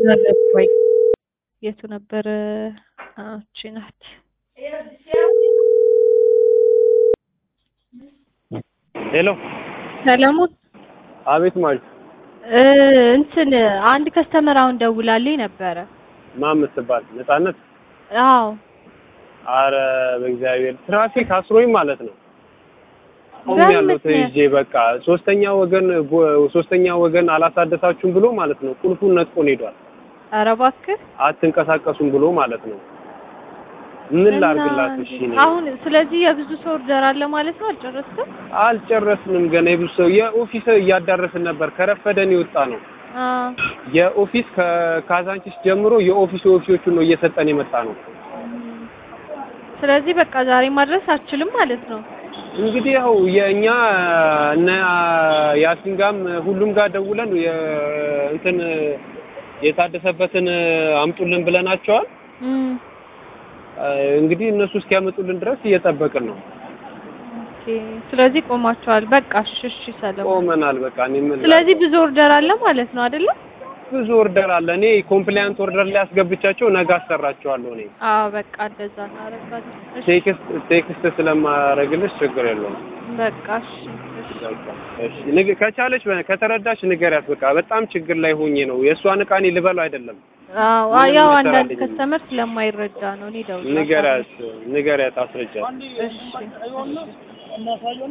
ወይ የቱ ነበር? እቺ ናት። ሄሎ ሰለሞን አቤት ማል እ እንትን አንድ ከስተመር አሁን ደውላልኝ ነበረ። ማን ምትባል ነጻነት? አዎ አረ በእግዚአብሔር ትራፊክ አስሮኝ ማለት ነው። ቆም በምን ያለው ምክንያት? ተይዤ በቃ ሶስተኛ ወገን ጎ- ሶስተኛ ወገን አላሳደሳችሁም ብሎ ማለት ነው ቁልፉን ነጥቆን ሄዷል። ኧረ እባክህ አትንቀሳቀሱም ብሎ ማለት ነው። ምን እና ላርግላት? እሺ እኔ አሁን ስለዚህ የብዙ ሰው ኦርደር አለ ማለት ነው። አልጨረስክም? አልጨረስንም ገና የብዙ ሰው የኦፊስ እያዳረስን ነበር። ከረፈደን የወጣ ነው አ የኦፊስ ከካዛንቺስ ጀምሮ የኦፊስ ኦፊሶቹን ነው እየሰጠን የመጣ ነው። ስለዚህ በቃ ዛሬ ማድረስ አችልም ማለት ነው። እንግዲህ ያው የእኛ እነ ያሲን ጋም ሁሉም ጋር ደውለን የ- እንትን የታደሰበትን አምጡልን ብለናቸዋል። እም እንግዲህ እነሱ እስኪያመጡልን ድረስ እየጠበቅን ነው። ኦኬ። ስለዚህ ቆማቸዋል። በቃ እሺ፣ እሺ ሰለሞን። ቆመናል። በቃ እኔ ምን ስለዚህ ብዙ ኦርደር አለ ማለት ነው አይደለ? ብዙ ኦርደር አለ። እኔ ኮምፕላያንት ኦርደር ላይ አስገብቻቸው ነገ አሰራቸዋለሁ። እኔ አዎ በቃ እንደዛ እናደርጋለን። እሺ ቴክስት ቴክስት ስለማደርግልሽ ችግር የለውም። በቃ እሺ፣ እሺ። በቃ እሺ፣ ንግ- ከቻለች በ- ከተረዳች ንገሪያት። በቃ በጣም ችግር ላይ ሆኜ ነው የእሷን ዕቃ እኔ ልበለው አይደለም። አዎ ምንም ያው አንዳንድ ይሰራልኝ። ከስተመር ስለማይረዳ ነው። እኔ ደውላለሁ። ንገሪያት፣ ንገሪያት፣ አስረጃት። እሺ፣ እሺ።